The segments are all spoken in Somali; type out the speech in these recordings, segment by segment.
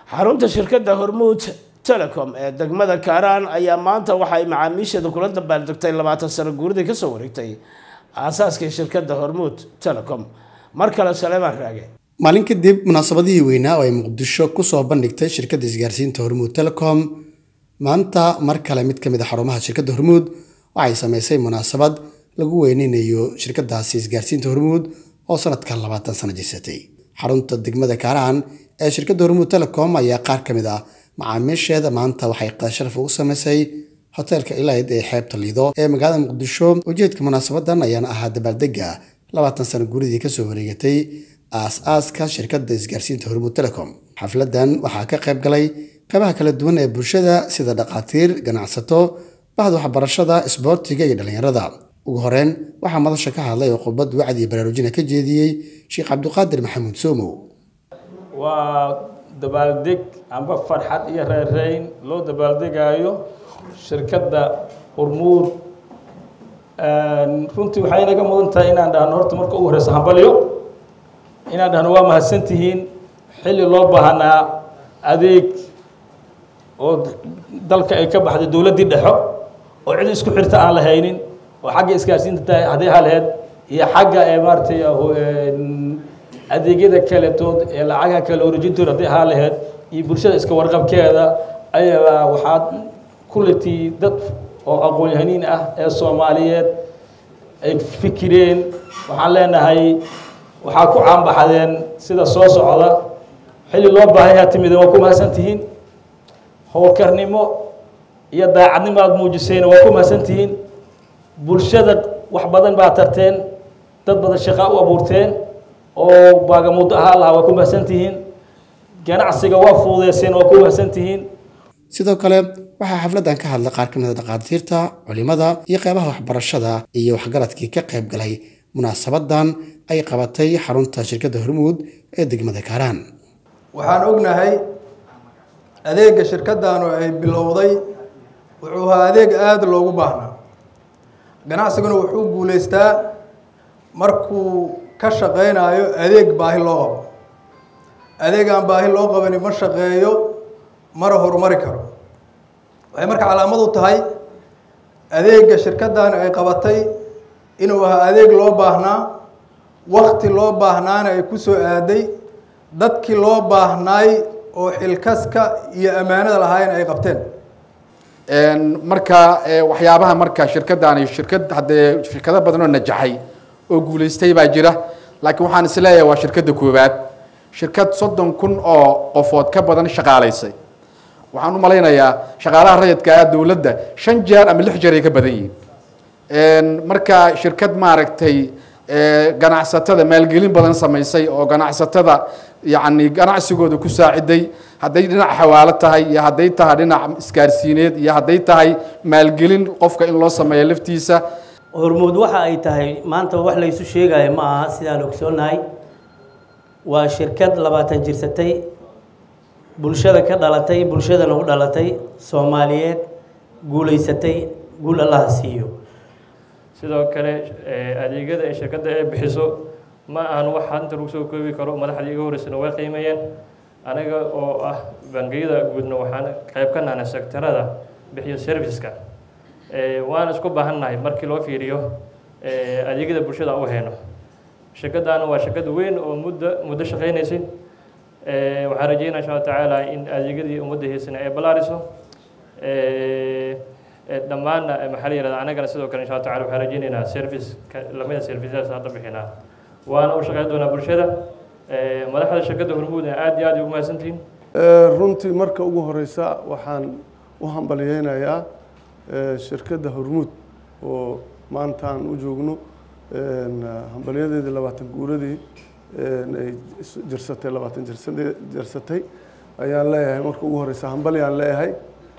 xarunta shirkadda hormuud telecom ee degmada kaaraan ayaa maanta waxay macaamiisheeda kula dabaaldegtay labaatan sano guuridii kasoo wareegtay aasaaskii shirkadda hormuud telecom mar kale saleemaan raage maalin kadib munaasabadihii weynaa oo ay muqdisho kusoo bandhigtay shirkadda isgaarsiinta hormuud telecom maanta mar kale mid ka mid a xarumaha shirkadda hormuud waxay sameysay munaasabad lagu weyneynayo shirkadaasi isgaarsiinta hormuud oo sanadkan labaatan sano jirsatay xarunta degmada kaaraan ee shirkadda hormuud telecom ayaa qaar ka mid ah macaamiisheeda maanta waxay qasharaf ugu sameysay hoteelka ilayd ee xeebta liido ee magaalada muqdisho ujeedka munaasabadan ayaana ahaa dabaaldega labaatan sano guuridii kasoo wareegatay aas-aaska shirkadda isgaarsiinta hormuud telecom xafladan waxaa ka qayb galay qaybaha kala duwan ee bulshada sida dhakhaatiir ganacsato bahda waxbarashada isboortiga iyo dhallinyarada ugu horeyn waxaa madasha ka hadlay oo khudbad wacdi iyo baraarujina ka jeediyey sheekh cabdiqaadir maxamuud soomow waa dabaaldeg amba farxad iyo reereyn loo dabaaldegaayo shirkadda hormuud runtii waxay inaga mudan tahay inaan dhahno horta marka ugu horeysa hambalyo inaan dhahno waa mahadsantihiin xilli loo baahnaa adeeg oo dalka ay ka baxday dowladdii dhexo oo cid isku xirta aan la haynin oo xagga isgaarsiinta tahay hadday haleed iyo xagga ee maaratay adeegyada kaletood ee lacagaha kale orojintooda hadday ahaa laheyd iyo bulshada iska warqabkeeda ayaa waxaad kuletii dad oo aqoon-yahaniin ah ee soomaaliyeed ay fikireen waxaan leenahay waxaa ku caanbaxdeen sida soo socda xilli loo baahanyaa timida waa ku mahadsan tihiin howlkarnimo iyo daacadnimo aada muujisayna waa ku mahadsan tihiin bulshada wax badan baa tarteen dad badan shaqaa u abuurteen oo baagamudo ahaa lahaa waa ku mahadsan tihiin ganacsiga waa fuudeyseen waa ku mahadsan tihiin sidoo kale waxaa xafladdan ka hadlay qaar ka mid a dhakhaatiirta culimada iyo qeybaha waxbarashada iyo waxgaradkii ka qayb galay munaasabadan ay qabatay xarunta shirkadda hormuud ee degmada kaaraan waxaan ognahay adeega shirkaddaanu ay bilowday wuxuu ahaa adeeg aada loogu baahnaa ganacsiguna wuxuu guulaystaa markuu ka shaqaynayo adeeg baahi loo qabo adeeg aan baahi loo qabani ma shaqeeyo mana horumari karo waxay marka calaamad u tahay adeega shirkaddan ay qabatay inuu ahaa adeeg loo baahnaa wakti loo baahnaana ay ku soo aaday dadkii loo baahnaay oo xilkaska iyo ammaanada lahaayeen ay qabteen marka waxyaabaha marka shirkaddaani shirkad haddee shirkado badan oo najaxay oo guulaystay baa jira laakiin waxaan is leeyahay waa shirkadda koowaad shirkad soddon kun oo qofood ka badan shaqaalaysay waxaan u malaynayaa shaqaalaha rayidka ah dowladda shan jeer ama lix jeer ay ka badan yihiin marka shirkad maaragtay ganacsatada maalgelin badan samaysay oo ganacsatada yacni ganacsigooda ku saaciday hadday dhinac xawaalo tahay iyo hadday tahay dhinac isgaarsiineed iyo hadday tahay maalgelin qofka in loo sameeyo laftiisa hormuud waxa ay tahay maanta wax laysu sheegayo ma aha sidaan ogsoonnahay waa shirkad labaatan jirsatay bulshada ka dhalatay bulshadana u dhalatay soomaaliyeed guulaysatay guul allaha siiyo sidoo kale adeegyada ay shirkadda ay bixiso ma ahan wax hanta lagu soo koobi karo madaxdii iga horeysana way qiimeeyeen anaga oo ah bangiyada guudna waxaan qayb ka nahnay sektarada bixiyo serviceska waan isku baahannahay markii loo fiiriyo adeegyada bulshada u hayno shirkaddaana waa shirkad weyn oo muddo muddo shaqaynaysay waxaan rajeynaa insha alla tacaala in adeegyadii ummadda heysana ay ballaariso dhammaanna maxaa la yihahda anagana sidoo kale insha alla tacala waxaan rajeynaynaa service lamida serviceyaas hadda bixinaa waana u shaqeyn doonaa bulshada madaxda shirkadda hormuudna aad iyo aad ugu mahadsantihiin runtii marka ugu horeysa waxaan u hambalyeynayaa shirkadda hormuud oo maanta aan u joogno hambalyadeedii labaatan guuradii ay jirsatay labaatan jirsatay ayaan leeyahay marka ugu horeysa hambalyaan leeyahay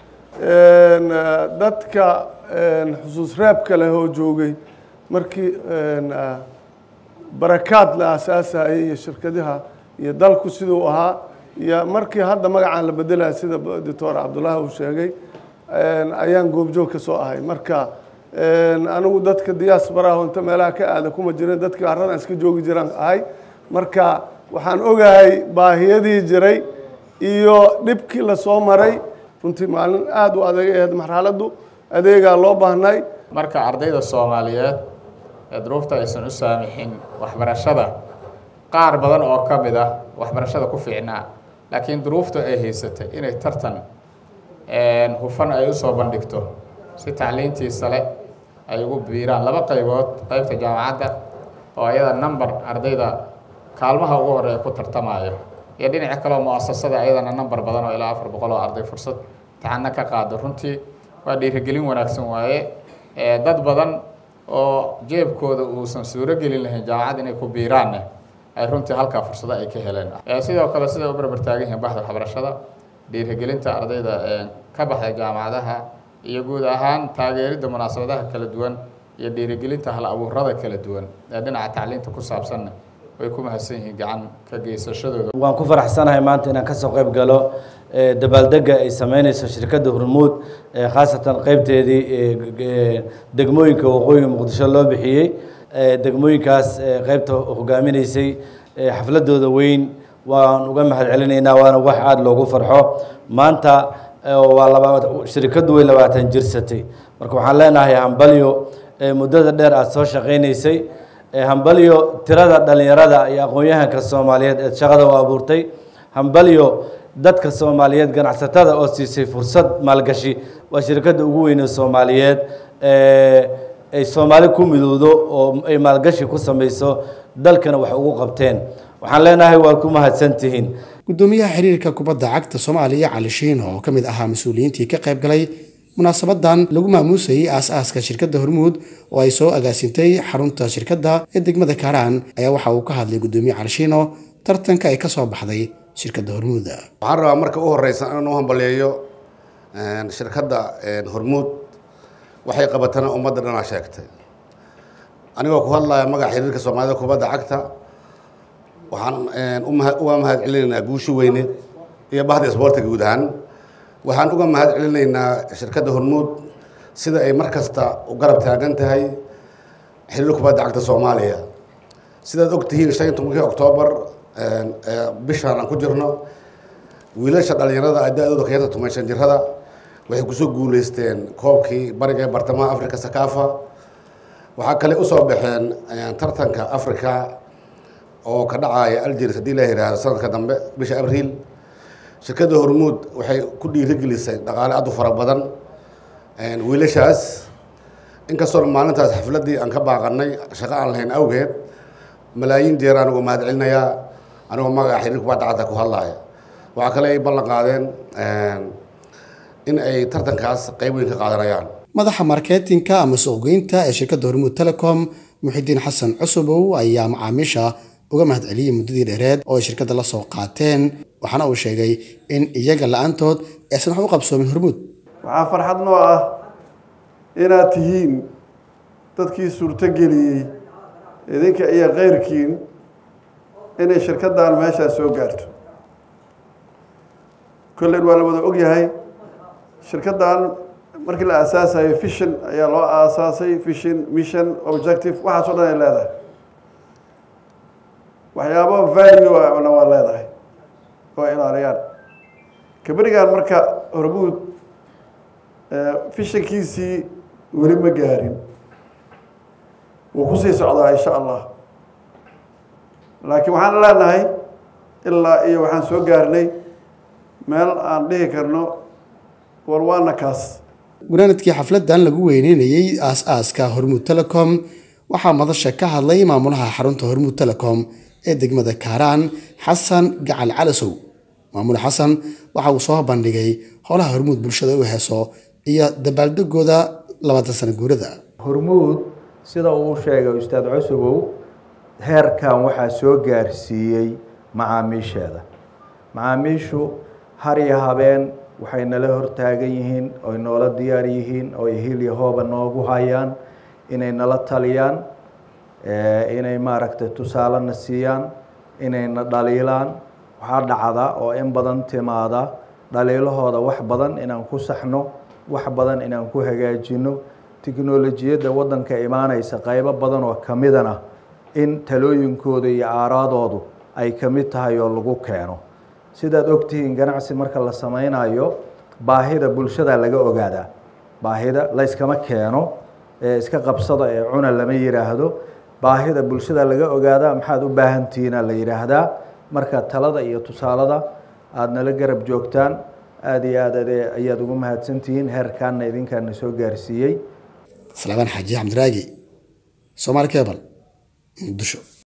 dadka xusuus reebka leh oo joogay markii barakaad la aasaasayay iyo shirkadaha iyo dalku siduu ahaa iyo markii hadda magacaan la bedelaya sida doctor cabdullaahi uu sheegay ayaan goobjoog ka soo ahay marka anigu dadka diaasbaraha inta meelaha ka aada kuma jirin dadkii haradan iska joogi jiraan ahay marka waxaan ogahay baahiyadii jiray iyo dhibkii lasoo maray runtii maalin aada u adag aheed marxaladdu adeegaa loo baahnay marka ardayda soomaaliyeed ee duruufta aysan u saamixin waxbarashada qaar badan oo ka mid ah waxbarashada ku fiicnaa laakiin duruufta ay haysatay inay tartan hufan ay usoo bandhigto si tacliintii sale ay ugu biiraan laba qaybood qaybta jaamacadda oo ayada number ardayda kaalmaha ugu horeeya ku tartamayo iyo dhinaca kaleo mu-asasada ayadana number badan oo ilaa afar boqol oo arday fursad taxano ka qaado runtii waa dhiirigelin wanaagsan waaye dad badan oo jeebkooda uusan suuro gelin lahayn jaamacad inay ku biiraanne ay runtii halkaa fursado ay ka heleen sidoo kale siday u barbar taagan yihiin baxda waxbarashada dhiirigelinta ardayda ka baxda jaamacadaha iyo guud ahaan taageeridda munaasabadaha kala duwan iyo dhiirigelinta hal abuurada kala duwan ee dhinaca tacliinta ku saabsanna way ku mahadsan yihiin gacan ka geysashadooda waan ku faraxsanahay maanta inaan kasoo qayb galo dabaaldega ay sameyneyso shirkadda hormuud khaasatan qeybteedii degmooyinka waqooyiga muqdisho loo bixiyey degmooyinkaas qeybta hogaaminaysay xafladooda weyn waan uga mahad celinaynaa waana wax aada loogu farxo maanta waa laba shirikaddu way labaatan jirsatay marka waxaan leenahay hambalyo muddada dheer aada soo shaqaynaysay hambalyo tirada dhalinyarada iyo aqoon-yahanka soomaaliyeed eed shaqada u abuurtay hambalyo dadka soomaaliyeed ganacsatada oo siisay fursad maalgashi waa shirkadda ugu weyne soomaaliyeed ay soomaali ku midowdo oo ay maalgashi ku samayso dalkana wax ugu qabteen waxaan leenahay waa ku mahadsantihiin gudoomiyaha xiriirka kubadda cagta soomaaliya cali shiino oo ka mid ahaa mas-uuliyiintii ka qayb galay munaasabadan lagu maamuusayay aas-aaska shirkadda hormuud oo ay soo agaasintay xarunta shirkadda ee degmada kaaraan ayaa waxa uu ka hadlay gudoomiye cali shiino tartanka ay ka soo baxday shirkadda hormuud waxaan rabaa marka u horeysa inaan u hambaleeyo shirkadda hormuud waxay qabatana ummadda dhanaa sheegtay anigoo ku hadlaya magaca xiriirka soomaalida kubadda cagta waxaan uga mahad celinaynaa guushi weyne iyo bahda isboortiga guud ahaan waxaan uga mahad celinaynaa shirkadda hormuud sida ay mar kasta u garab taagan tahay xiriir kubadda cagta soomaaliya sidaad og tihiin shan iyo tobankii oktoobar bishaan aan ku jirno wiilasha dhalinyarada a da-dooda ka yarta toban shan jirada waxay kusoo guuleysteen koobkii bariga ee bartamaha africa sakafa waxaa kale usoo baxeen tartanka africa oo ka dhacaya algeris haddii la yihahdo sanadka dambe bisha abriil shirkadda hormuud waxay ku dhiirigelisay dhaqaale aad u fara badan wiilashaas inkastoo maalintaas xafladdii aan ka baaqanay shaqo aan lahayn awgeed malaayiin jeer aan uga mahad celinayaa anigoo magaca xiriir kubadda cagta ku hadlaya waxaa kale ay ballan qaadeen in ay tartankaas qayb weyn ka qaadanayaan madaxa marketinka ama suuqgeynta ee shirkadda hormuud telecom muxidiin xasan cusubow ayaa macaamiisha uga mahad celiyey muddadii dheereed oo ay shirkadda la soo qaateen waxaana uu sheegay in iyaga la-aantood aysan wax u qabsoomin hormuud waxaa farxad noo ah inaad tihiin dadkii suurtogeliyey idinka iyo keyrkiin inay shirkaddan meeshaa soo gaarto kollen waa la wada ogyahay shirkaddan markii la aasaasayo vision ayaa loo aasaasay vision mission objective waxaas o dhan ay leedahay waxyaabo value ana waa leedahay oo ilaaliyaan kaberigan marka hormuud fishankiisii weli ma gaarin wuu kusii socdaa insha allah laakiin waxaan leenahay ilaa iyo waxaan soo gaarnay meel aan dhihi karno war waana kaas gunaanadkii xafladdan lagu weyneynayey aas-aaska hormuud telecom waxaa madasha ka hadlay maamulaha xarunta hormuud telecom ee degmada kaaraan xasan gacal calasow maamule xasan waxa uu soo bandhigay howlaha hormuud bulshada u heeso iyo dabaaldegooda labaatan sano guurada hormuud sida uu sheegay ustaad cusubow heerkan waxaa soo gaarsiiyey macaamiisheeda macaamiishu har iyo habeen waxay nala hortaagan yihiin oy noola diyaar yihiin oy hil iyo hooba noogu hayaan inay nala taliyaan inay maaragtay tusaalena siiyaan inayna dhaliilaan waxaa dhacda oo in badan timaada dhaliilahooda wax badan inaan ku saxno wax badan inaan ku hagaajino tiknolojiyadda waddanka imaanaysa qaybo badan oo ka midana in talooyinkooda iyo aaraadoodu ay ka mid tahay oo lagu keeno sidaad ogtihiin ganacsi marka la sameynayo baahida bulshada laga ogaadaa baahida layskama keeno ee iska qabsada ee cuna lama yidhaahdo baahida bulshada laga ogaadaa maxaad u baahantihiina la yidhaahdaa marka talada iyo tusaalada aada nala garab joogtaan aada iyo aad ade ayaad ugu mahadsantihiin heerkaana idinkaana soo gaarsiiyey salaamaan xaaji xamdiraagi soomaali kebal muqdisho